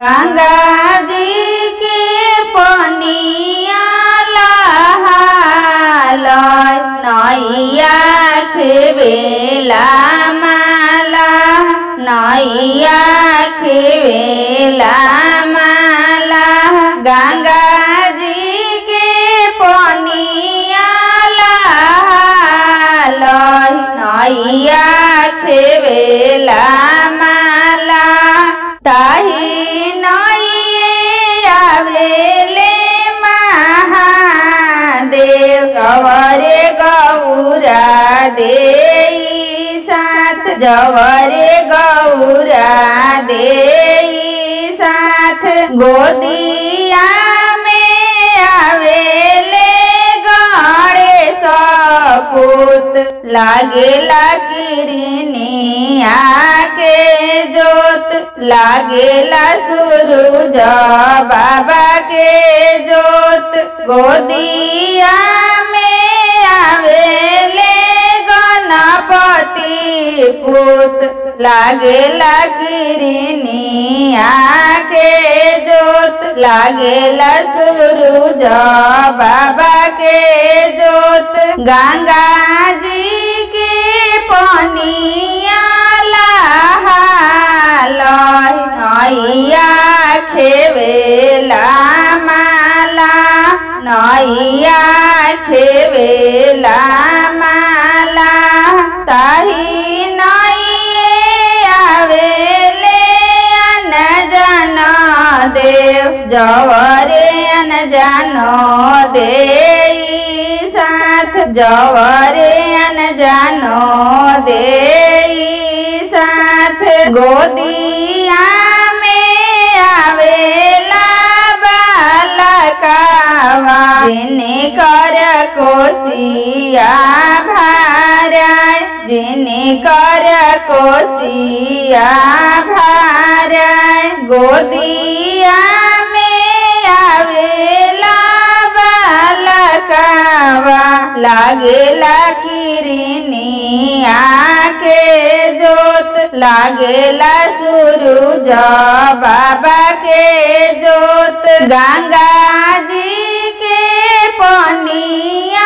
गंगा जी के पनिया लहालय नैया खेवेला माला नैया खेवेला माला गंगा जी के पनिया लहालय नैया खेवेला माला ताही नैये आवेले महादेव गवरे गौरा देई साथ जवरे गौरा देई साथ गोदिया में आवेले गणेश पूत लागेला किरनिया के जोत लागेला सूरज बाबा के जोत गोदिया में आवेले गणपति पुत लागेला किरनिया के जोत लागेला सूरज बाबा के जोत गंगा जी के पनिया लहालय नैया खेवेला माला नैया खेवेला माला ताही नैये आवेले अनजान देव जवरे अनजान देई साथ जवरे अनजान देई साथ गोदिया में आवेला बालकावा जिने कर कोसिया भारा जिने कर कोसिया भारा गोदिया में आवेला बालकावा लागेला किरनिया के जोत लागेला सूरज बाबा के जोत गंगा जी के पनिया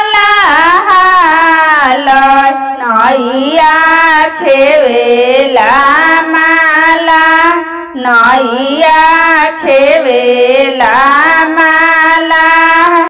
लहालय नैया खेवेला माला नैया खेवेला